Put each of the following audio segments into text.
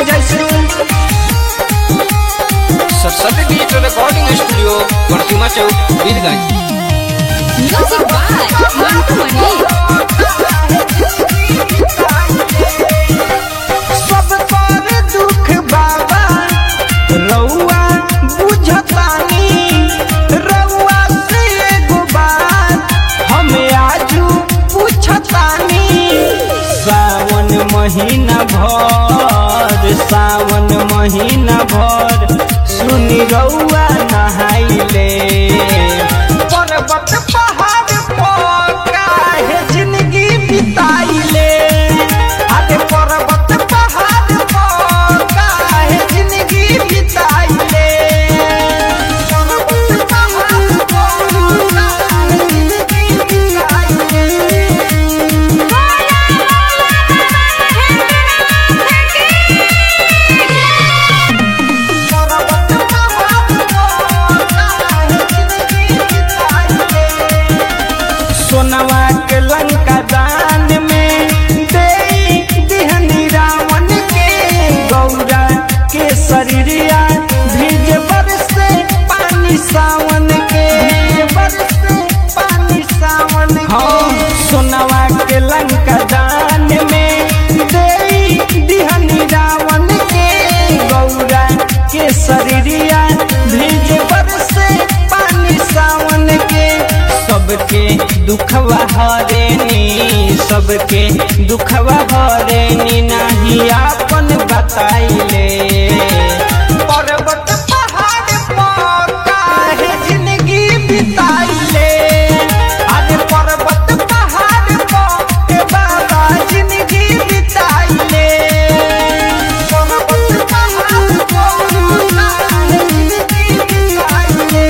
जैसे Saraswati digital recording studio प्रतिमा चौक Birganj Music by Mantu Mani. सब पर दुख बाबा रउआ बुझतानी रउआ से एगो बात हमें आजू पूछतानी सावन महीना भर सावन महीना भर सुनी रउआ नहाइले पर्वत पहाड़ पर काहे जिंदगी बिताइले आगे पर्वत पहाड़ पर काहे जिंदगी बिताइले पर्वत पहाड़ पर काहे जिंदगी बिताइले पर्वत पहाड़ पर काहे जिंदगी बिताइले सोनवा के लंका दान में दे दिहनी रावण के गौरा के शरीरिया भीज बरसे पानी सावन के बरसे पानी सावन के सोनवा के लंका दान में दे दिहनी रावण के गौरा के शरीरिया भीज बरसे पानी सावन के सबके दुखवा हरेनी सबके दुखवा हरेनी नाही आपन बताइले पर्वत पहाड़ पर काहे जिंदगी बिताइले आज पर्वत पहाड़ पर के बाबा जिंदगी बिताइले पर्वत पहाड़ पर काहे जिंदगी बिताइले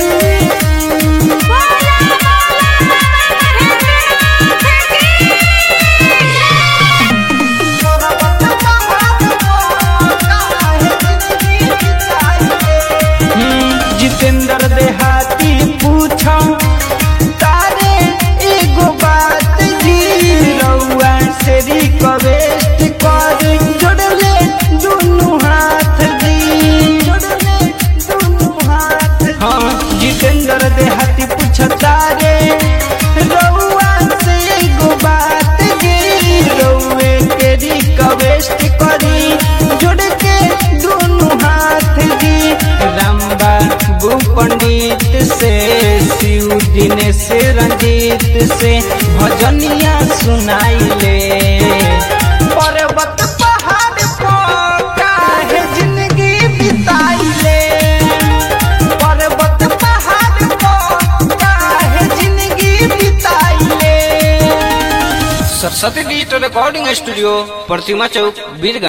जितेंद्र देहाती पूछो तारे एगो बात जी रउआ से रिक्वेस्ट कर जोड़ले दुनु हाथ जी जोड़ले दुनु हाथ हाँ जितेंद्र देहाती पूछो तारे रउआ से एगो बात जी रउए के रिक्वेस्ट करी जोड़ के दुनु हाथ जी रामबा गु पंडित से शिव दिनेश रंजीत से भजनिया सुनाइले पर्वत पहाड़ पर काहे जिंदगी बिताइले पर्वत पहाड़ पर काहे जिंदगी बिताइले सरस्वती डिजिटल रिकॉर्डिंग स्टूडियो प्रतिमा चौक बीरगंज